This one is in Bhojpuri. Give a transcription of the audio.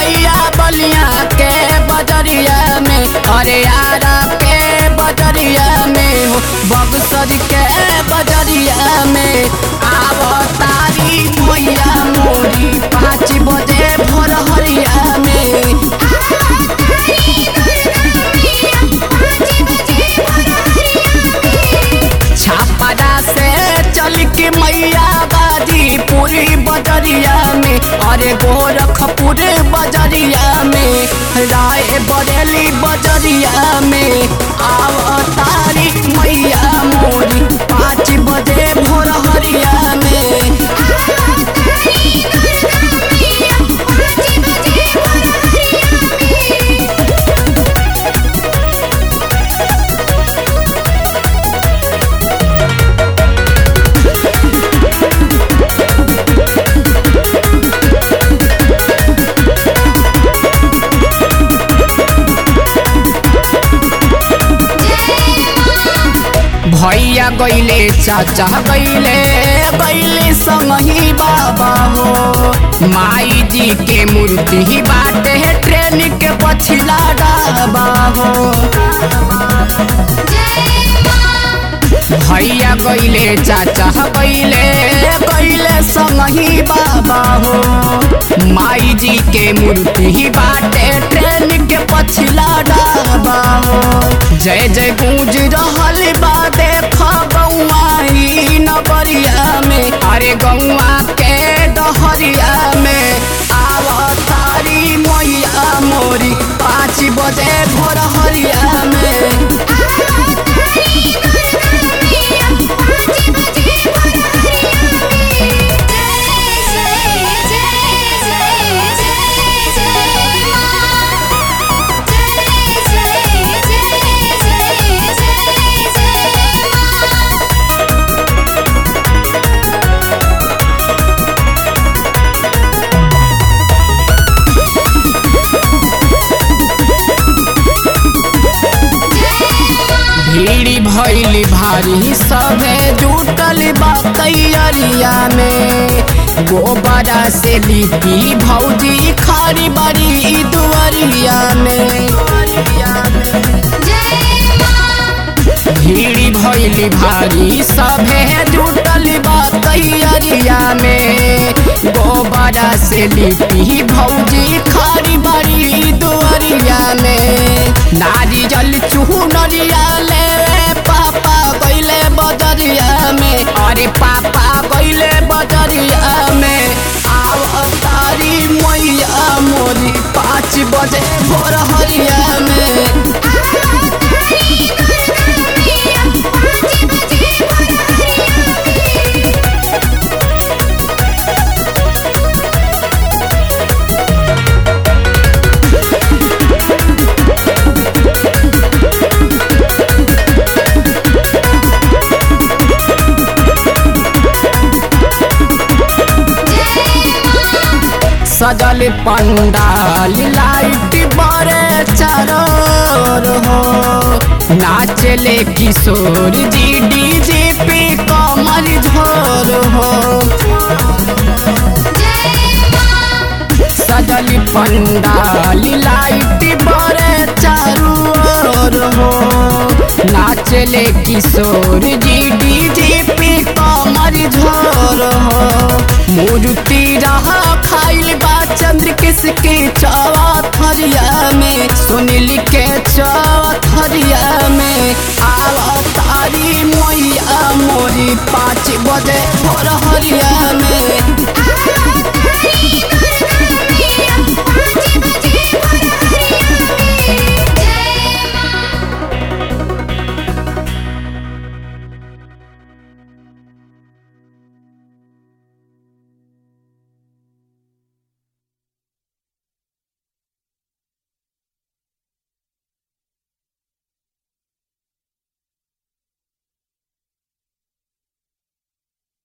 मैया बलिया के बजरिया में अरे यारा के बजरिया में हो बगसर के बजरिया में आव तारी मैया मोरी पाँच बजे भोर हरिया में छापरा से चल के मैया बाजी पूरी बजरिया में अरे गोरखपुर बजरिया में राय बरेली बजरिया में आव तारी मैया मोरी पाँच बजे भोर हरिया में भैया गैले चाचा गैले गैले संगही बाबा हो माई जी के मूर्ति बाटे ट्रेन के पछिला डाबा हो भैया गैले चाचा गैले गैले संगही बाबा हो माई जी के मूर्ति बाटे ट्रेन के पछिला डाबा हो जय जय गूंज रहल बा देख गौआ ही नगरिया में अरे गौआ के डहरिया में आव तारी मैया मोरी पाँच बजे भोर हरिया में भीड़ी भैली भारी सभे जुटल बा तैयारिया में गोबरा से लिपी भौजी खारी बड़ी दुआरिया में भीड़ी भैली भारी सभे जुटल बा तैयारिया में गोबरा से लिपी भौजी खारी बड़ी दुआरिया में नारी जल चूहू नरिया ले पापा गैले बदरिया में अरे पापा गैले बदरिया में आव तारी मैया मोरी पाँच बजे भोर हरिया में सजल पंडाल लाइट बड़े चरोर हो नाचले किशोर जी डीजे पे कमर झोर हो सजल पंडाल लाइट बड़े चारू ओर हो नाचले किशोर जी डीजे पे कमर झोर हो मूर्ति रहा खाइल बा चंद्र किसके चौथरिया में सुनील के चौथरिया में आव तारी मैया मोरी पाँच बजे भोर हरिया